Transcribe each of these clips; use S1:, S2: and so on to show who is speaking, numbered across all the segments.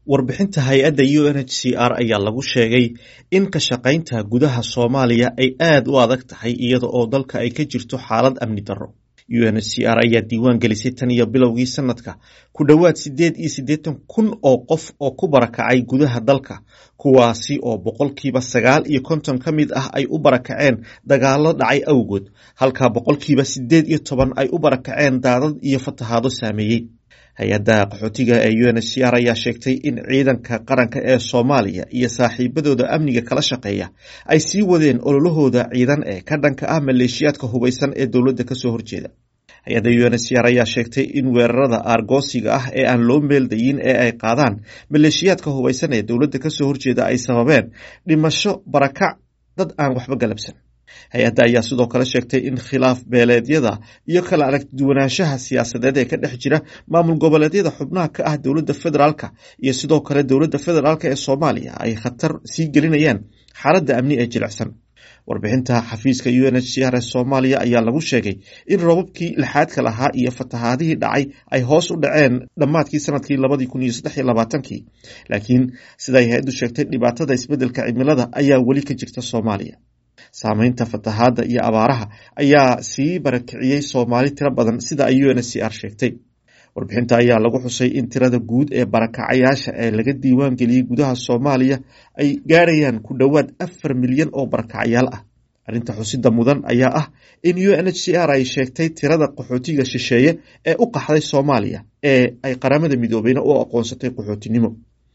S1: warbixinta hay-adda u n h c r ayaa lagu sheegay in ka shaqaynta gudaha soomaaliya ay aad u adag tahay iyada oo dalka ay ka jirto xaalad amni darro u n h c r ayaa diiwaan gelisay tan iyo bilowgii sanadka ku dhowaad siddeed iyo siddeetan kun oo qof oo ku barakacay gudaha dalka kuwaasi oo boqolkiiba sagaal iyo konton ka mid ah ay u barakaceen dagaalo dhacay awgood halka boqolkiiba siddeed iyo toban ay u barakaceen daadad iyo fatahaado saameeyey hay-adda qaxootiga ee u n h c r ayaa sheegtay in ciidanka qaranka ee soomaaliya iyo saaxiibadooda amniga kala shaqeeya ay sii wadeen ololahooda ciidan ee ka dhanka ah maleeshiyaadka hubaysan ee dowladda kasoo horjeeda hay-adda u n h c r ayaa sheegtay in weerarada aargoosiga ah ee aan loo meeldayin ee ay qaadaan maleeshiyaadka hubaysan ee dowladda kasoo horjeeda ay sababeen dhimasho barakac dad aan waxba galabsan hay-adda ayaa sidoo kale sheegtay in khilaaf beeleedyada iyo kala aragduwanaanshaha siyaasadeed ee ka dhex jira maamul goboleedyada xubnaha ka ah dowladda federaalka iyo sidoo kale dowladda federaalk ee soomaaliya ay khatar sii gelinayaan xaaladda amni ee jilicsan warbixinta xafiiska u n h c r ee soomaaliya ayaa lagu sheegay in roobabkii lixaadka lahaa iyo fatahaadihii dhacay ay hoos u dhaceen dhammaadkii sanadkii labadii kun iyo saddex iyo labaatankii laakiin siday hay-addu sheegtay dhibaatada isbeddelka cimilada ayaa weli ka jirta soomaaliya saameynta fatahaadda iyo abaaraha ayaa sii barakiciyey soomaali tiro badan sida ay u n h c r sheegtay warbixinta ayaa lagu xusay in tirada guud ee barakacayaasha ee laga diiwaan geliyey gudaha soomaaliya ay gaarayaan ku dhowaad afar milyan oo barakacayaal ah arrinta xusida mudan ayaa ah in u n h c r ay sheegtay tirada qaxootiga shisheeye ee u qaxday soomaaliya ee ay qaramada midoobeyna u aqoonsatay qaxootinimo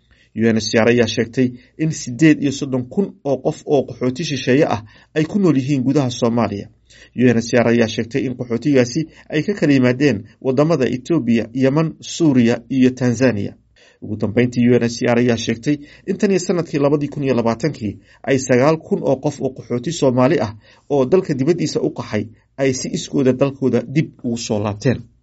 S1: u n h c r ayaa sheegtay in siddeed iyo soddon kun oo qof oo qaxooti shisheeye ah ay ku nool yihiin gudaha soomaaliya u n h c r ayaa sheegtay in qaxootigaasi ay ka kala yimaadeen wadamada etoobiya yeman suuriya iyo tanzaniya ugu dambeyntii u n h c r ayaa sheegtay in tan iyo sanadkii labadii kun iyo labaatankii ay sagaal kun oo qof oo qaxooti soomaali ah oo dalka dibaddiisa u qaxay ay si iskooda dalkooda dib ugu soo laabteen